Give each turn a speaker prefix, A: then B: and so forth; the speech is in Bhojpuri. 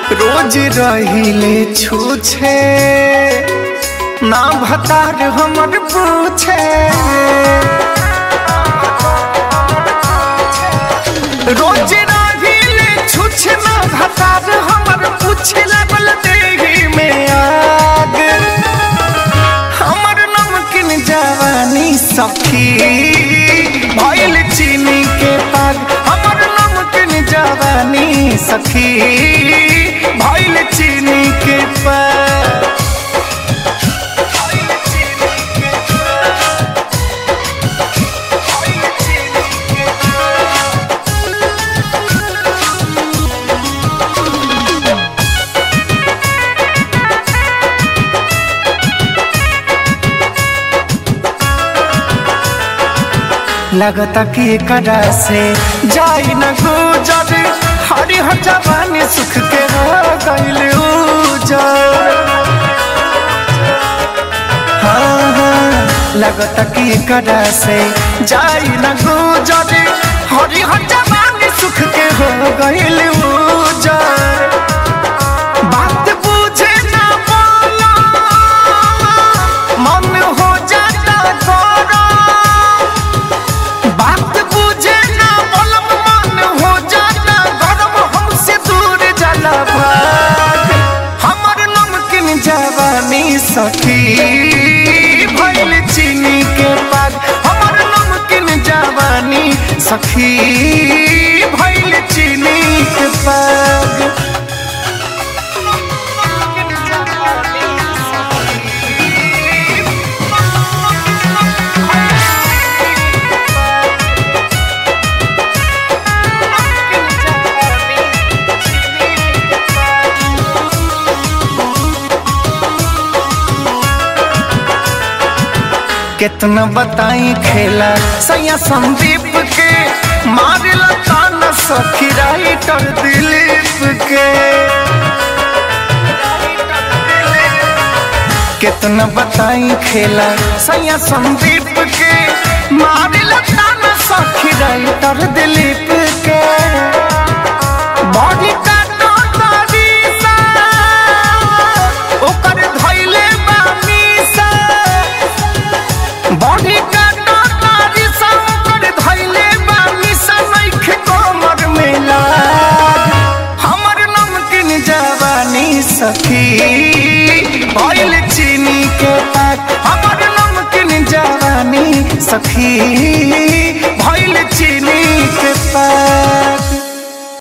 A: रोज रहिले छूछे ना भतार हमर पूछे रोज रहिले छूछे ना भतार हमर पूछे लगल देही में आग हमर नमकीन जवानी सखी भइल चीनी के पाग हमर नमकीन जवानी सखी भइल चीनी के पाग लगता कि कदा से जाई न गुजर हरी हर जवानी सुख के हो गइल उजर हाँ, हाँ, लगता कि कदा से जाई न गुजर हरी हर जवानी सुख के हो गइल उजर बात बुझे ना बोला मन हो जाता गरम बात बुझे ना बोलब मन हो जाना गरम हमसे दूर जाला भाग हमर नमकीन जवानी सखी भइल चीनी के पाग हमर नमकीन जवानी सखी भइल चीनी के पाग कितना बताई खेला सैया संदीप के मारिला ताना सखी राइटर दिलीप के कितना बताई खेला सैया संदीप के मारिला ताना सखी राइटर दिलीप के बॉडी का तारी सा ओकर धइले बा मीसा बॉडी का तारी संकर धइले बानी सनैख कमर में लाग हमर नमकीन जवानी सखी भइल चीनी के पाक हमर नमकीन जवानी सखी भइल चीनी के पाक